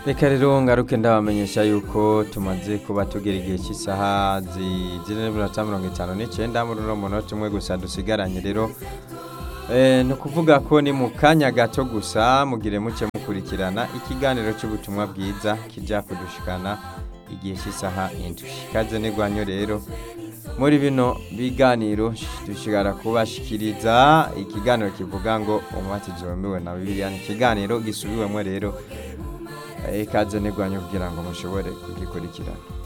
reka rero ngaruke ndabamenyesha yuko tumaze kuba tugera igihe cy'isaha zigera n'iminota mirongo itanu n'icyenda muri uno munota umwe gusa dusigaranye rero Eh, ni ukuvuga ko ni mu kanya gato gusa mugire muke mukurikirana ikiganiro cy'ubutumwa bwiza kijya kudushikana igihe cy'isaha indwi ikaze n'igwanyo rero muri bino biganiro dushobora kubashikiriza ikiganiro kivuga ngo umubatizo wemewe na bibiliya ni ikiganiro gisubiwemo rero Eh, ikaze n'igwanyo kugira ngo mushobore kugikurikirana